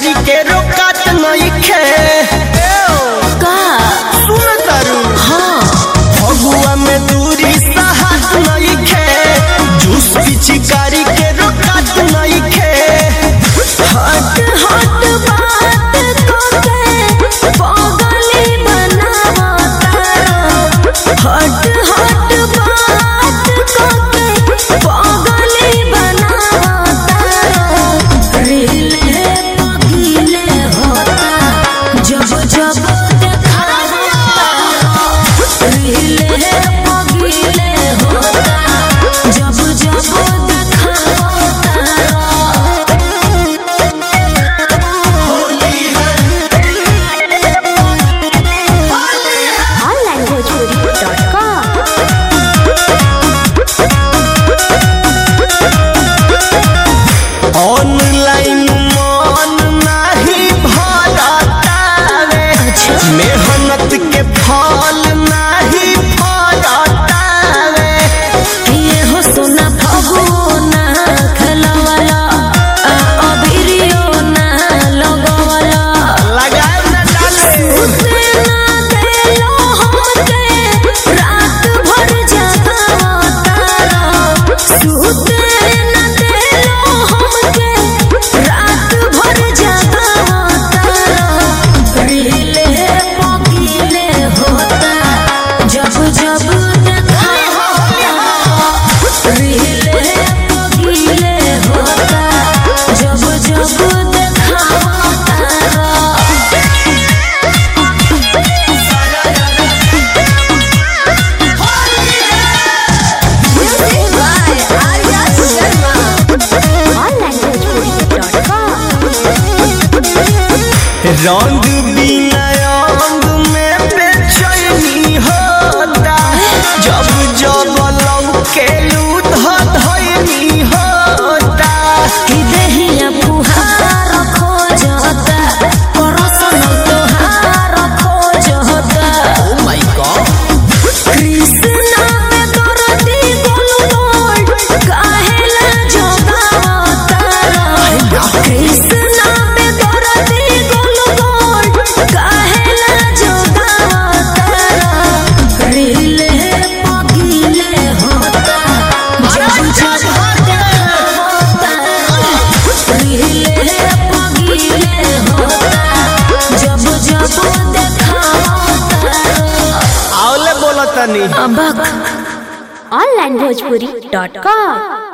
पिचकारी के रोकत नइखे का सुन तारू हाँ फगुआ में दूरी सहत नइखे जूस पिचकारी के रोकत नइखे हट हट बात कोके पागली बनावा तारा हट हट बात कोके पागली बनावा तारा रीले पगीले होता जब जब देखावा रीले पगीले होता जब जब देखावा तारा onlinebhojpuri.com ऑनलाइन मन नाही भरतावे मेहनत के फल नाही फरतावे ये हो सोना फगो ना खलवाला आ अबिरियो ना लगवाला लगाए न डाले उसे ना देलो हमके रात भर जगावा तारा सुते ना देलो हमके रात भर जगावा तारा रीले पगीले होता जब जब देखावा रीले पगीले होता जब जब देखावा तारा Music by Arya Sharma. onlinebhojpuri.com रंग बिना अंग में बेचैनी होता जब जब लौके लूट धैनी होता कि देहिया फुहार खोजता परसन तोहार खोजता ओ माय गॉड कृष्णा पे दरदी गोलगोल काहेला जोगावतारा कृष्णा पे दरदी गोलगोल काहेला जोगावतारा रीले पगीले होता जब जब देखावता रीले पगीले होता जब जब देखावता आवले बोलतनी अबक onlinebhojpuri.com